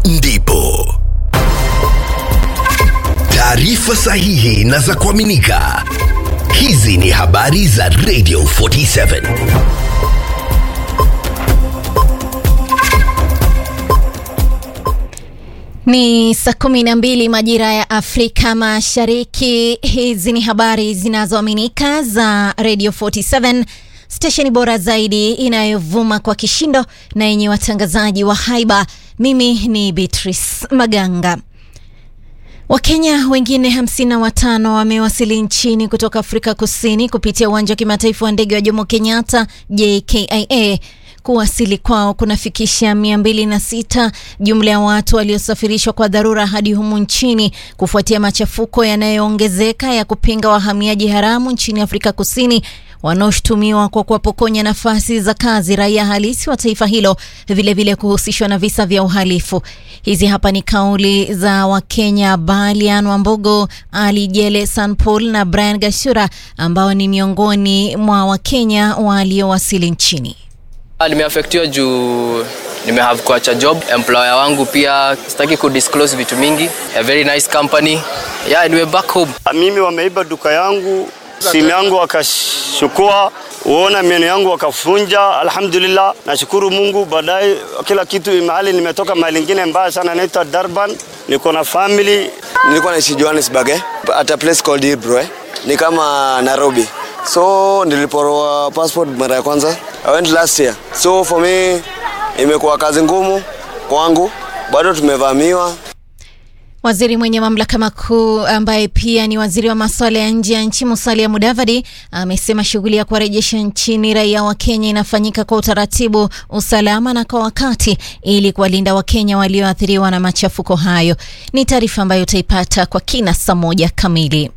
ndipo taarifa sahihi na za kuaminika. Hizi ni habari za Radio 47. Ni saa kumi na mbili majira ya Afrika Mashariki. Hizi ni habari zinazoaminika za Radio 47 stesheni bora zaidi inayovuma kwa kishindo na yenye watangazaji wa haiba. Mimi ni Beatrice Maganga. Wakenya wengine hamsini na watano wamewasili nchini kutoka Afrika Kusini kupitia uwanja wa kimataifa wa ndege wa Jomo Kenyatta JKIA. Kuwasili kwao kunafikisha mia mbili na sita jumla ya watu waliosafirishwa kwa dharura hadi humu nchini kufuatia machafuko yanayoongezeka ya kupinga wahamiaji haramu nchini Afrika Kusini wanaoshutumiwa kwa kuwapokonya nafasi za kazi raia halisi wa taifa hilo, vilevile kuhusishwa na visa vya uhalifu. Hizi hapa ni kauli za Wakenya Balian Wambugu, Ali Jele Sanpol na Brian Gashura ambao ni miongoni mwa Wakenya waliowasili nchini. Nimeafektiwa juu nimehave kuacha job. Employer wangu pia sitaki kudisclose vitu mingi. A very nice company. Yeah, niwe back home. Mimi wameiba duka yangu, simu yangu wakashukua, uona meno yangu wakafunja. Alhamdulillah, nashukuru Mungu. Baadaye kila kitu mahali nimetoka mahali ingine mbaya sana, naitwa Durban, niko na family. Nilikuwa naishi Johannesburg eh, at a place called Hebrew eh. Ni kama Nairobi. So niliporoa passport mara ya kwanza. I went last year. So for me imekuwa kazi ngumu kwangu. Bado tumevamiwa. Waziri mwenye mamlaka makuu ambaye pia ni waziri wa masuala ya nje ya nchi Musalia Mudavadi amesema shughuli ya kuwarejesha nchini raia wa Kenya inafanyika kwa utaratibu, usalama na kwa wakati ili kuwalinda Wakenya walioathiriwa na machafuko hayo. Ni taarifa ambayo utaipata kwa kina saa moja kamili.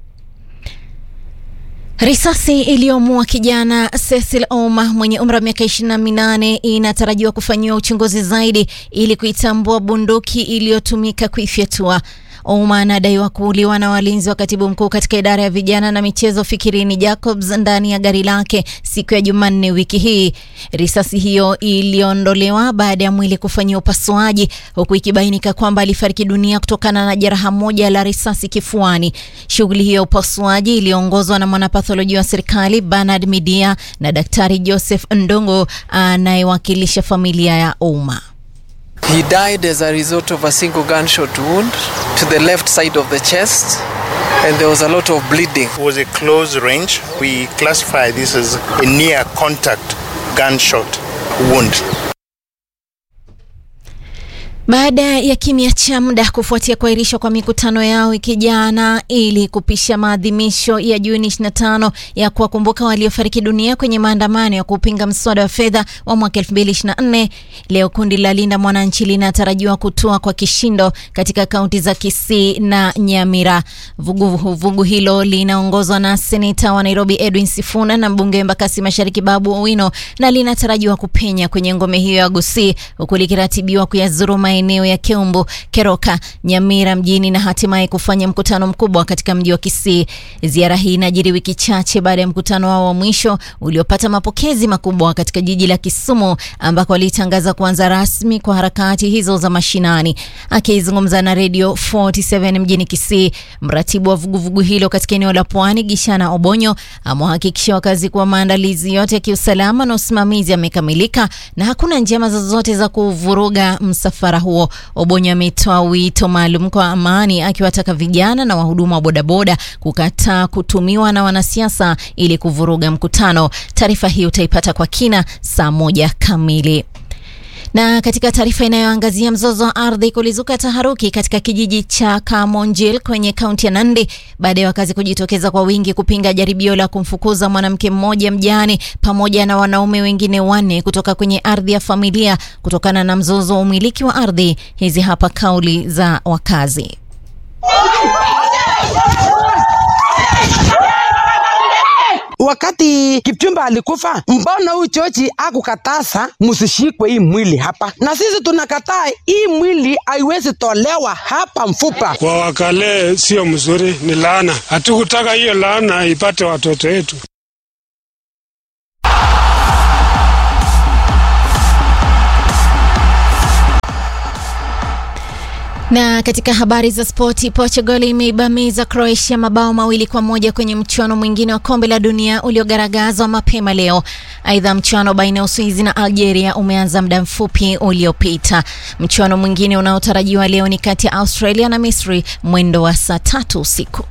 Risasi iliyomua kijana Cecil Ouma mwenye umri wa miaka 28 inatarajiwa kufanyiwa uchunguzi zaidi ili kuitambua bunduki iliyotumika kuifyatua. Ouma anadaiwa kuuliwa na walinzi wa katibu mkuu katika idara ya vijana na michezo Fikirini Jacobs ndani ya gari lake siku ya Jumanne wiki hii. Risasi hiyo iliondolewa baada ya mwili kufanyiwa upasuaji, huku ikibainika kwamba alifariki dunia kutokana na jeraha moja la risasi kifuani. Shughuli hiyo ya upasuaji iliongozwa na mwanapatholojia wa serikali Bernard Midia na daktari Joseph Ndongo anayewakilisha familia ya Ouma. He died as a result of a single gunshot wound to the left side of the chest and there was a lot of bleeding. It was a close range. We classify this as a near contact gunshot wound. Baada ya kimya cha muda kufuatia kuahirishwa kwa mikutano yao wiki jana ili kupisha maadhimisho ya Juni 25 ya kuwakumbuka waliofariki dunia kwenye maandamano ya kupinga mswada wa fedha wa mwaka 2024, leo kundi la Linda Mwananchi linatarajiwa kutua kwa kishindo katika kaunti za Kisii na Nyamira. Vuguvugu vugu hilo linaongozwa na seneta wa Nairobi Edwin Sifuna na mbunge wa Embakasi Mashariki Babu Owino na linatarajiwa kupenya kwenye ngome hiyo ya Gusii huku likiratibiwa kuyazuru maeneo ya Keumbu, Keroka, Nyamira mjini na hatimaye kufanya mkutano mkubwa katika mji wa Kisii. Ziara hii inajiri wiki chache baada ya mkutano wao wa mwisho uliopata mapokezi makubwa katika jiji la Kisumu ambako walitangaza kuanza rasmi kwa harakati hizo za mashinani. Akizungumza na Radio 47 mjini Kisii, mratibu wa vuguvugu hilo katika eneo la Pwani Gishana Obonyo amewahakikishia wakazi kuwa maandalizi yote ya kiusalama na usimamizi yamekamilika na hakuna njama zozote za kuvuruga msafara huo. Obonyo ametoa wito maalum kwa amani, akiwataka vijana na wahudumu wa bodaboda kukataa kutumiwa na wanasiasa ili kuvuruga mkutano. Taarifa hii utaipata kwa kina saa moja kamili. Na katika taarifa inayoangazia mzozo wa ardhi, kulizuka taharuki katika kijiji cha Kamonjil kwenye kaunti ya Nandi baada ya wakazi kujitokeza kwa wingi kupinga jaribio la kumfukuza mwanamke mmoja mjane pamoja na wanaume wengine wanne kutoka kwenye ardhi ya familia kutokana na mzozo wa umiliki wa ardhi. Hizi hapa kauli za wakazi. Wakati Kipchumba alikufa, mbona huyu chochi akukataza musishikwe hii mwili hapa? Na sisi tunakataa hii mwili haiwezi tolewa hapa mfupa. Kwa wakale sio mzuri, ni laana. Hatukutaka hiyo laana ipate watoto wetu. Na katika habari za spoti, Portugal imeibamiza Croatia mabao mawili kwa moja kwenye mchuano mwingine wa kombe la dunia uliogaragazwa mapema leo. Aidha, mchuano baina ya Uswizi na Algeria umeanza muda mfupi uliopita. Mchuano mwingine unaotarajiwa leo ni kati ya Australia na Misri mwendo wa saa tatu usiku.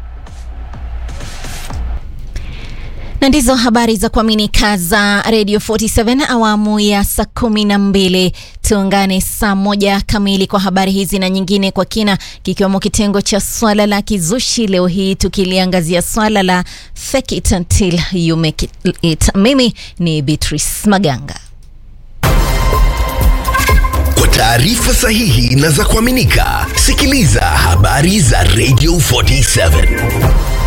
na ndizo habari za kuaminika za Radio 47 awamu ya saa kumi na mbili. Tuungane saa moja kamili kwa habari hizi na nyingine kwa kina, kikiwemo kitengo cha swala la kizushi, leo hii tukiliangazia swala la fake it until you make it. Mimi ni Beatrice Maganga. Kwa taarifa sahihi na za kuaminika, sikiliza habari za Radio 47